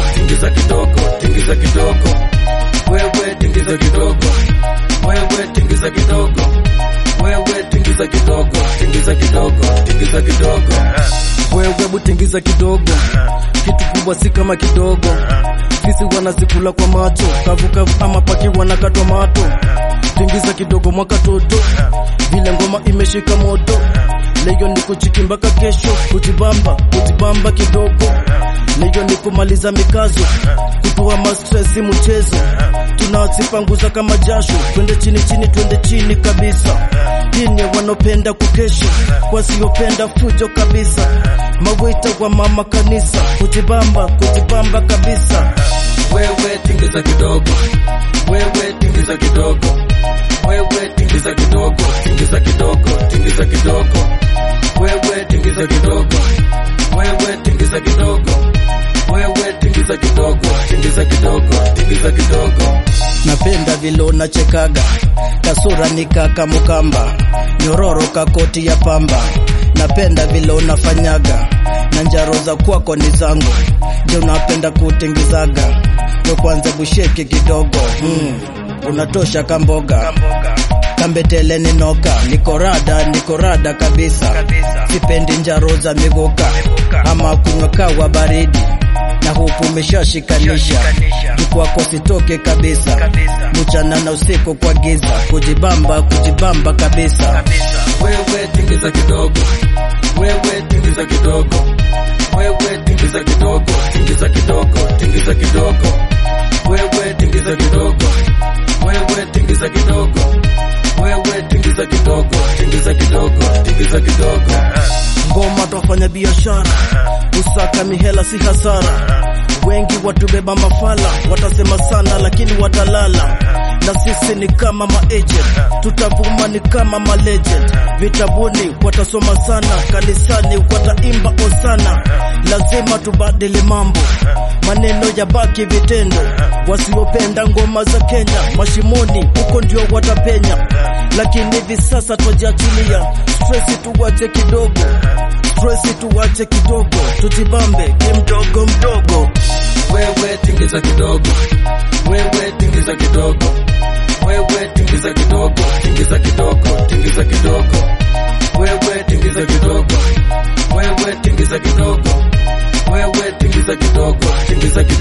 tingiza kidogo, tingiza kidogo. Wewe tingiza kidogo, wewe tingiza kidogo, wewe tingiza kidogo, tingiza kidogo, tingiza kidogo. Wewe hebu tingiza kidogo, kitu kubwa si kama kidogo. Fisi wanazikula kwa macho, kavu kavu ama paki wanakatwa mato. Tingiza kidogo mwaka toto, vile ngoma imeshika moto. Leo ni kuchiki mpaka kesho, kujibamba kujibamba kidogo. Leo ni kumaliza mikazo, kutoa mastresi mchezo. Tunazipanguza kama jasho, twende chini chini, twende chini kabisa. Dini wanopenda kukesha, wasiopenda fujo kabisa. Mawita wa mama kanisa, kujibamba kujibamba kabisa. Wewe tingiza kidogo, wewe tingiza kidogo, wewe tingiza kidogo, tingiza kidogo, tingiza kidogo, wewe tingiza kidogo, wewe tingiza kidogo, wewe tingiza kidogo, tingiza kidogo, tingiza kidogo. napenda vile unachekaga kasura ni kaka mukamba nyororo kakoti ya pamba napenda vile unafanyaga na njaro za kwako ni zangu je unapenda kutingizaga we kwanza busheki kidogo mm. unatosha kamboga kambetele ninoka nikorada nikorada kabisa sipendi njaro za miguka ama kunywa kawa baridi na huku umeshashikanisha kwako sitoke kabisa mchana na usiku kwa giza kujibamba kujibamba kabisa Wewe tingiza kidogo, wewe tingiza kidogo, wewe tingiza kidogo, tingiza kidogo, tingiza kidogo, wewe tingiza kidogo, wewe tingiza kidogo, wewe tingiza kidogo, tingiza kidogo, tingiza kidogo. ngoma twafanya biashara usaka mihela si hasara wengi watubeba mafala watasema sana lakini watalala na sisi ni kama maagent tutavuma ni kama malegend vitabuni watasoma sana kanisani wataimba osana lazima tubadili mambo maneno ya baki vitendo wasiopenda ngoma za kenya mashimoni huko ndio watapenya lakini hivi sasa twajiachilia stresi tuwache kidogo stresi tuwache kidogo tujibambe kimdogo mdogo Wewe tingiza kidogo, wewe tingiza kidogo, wewe tingiza kidogo, tingiza kidogo, tingiza kidogo, wewe tingiza kidogo, wewe tingiza kidogo, wewe tingiza kidogo, tingiza kidogo.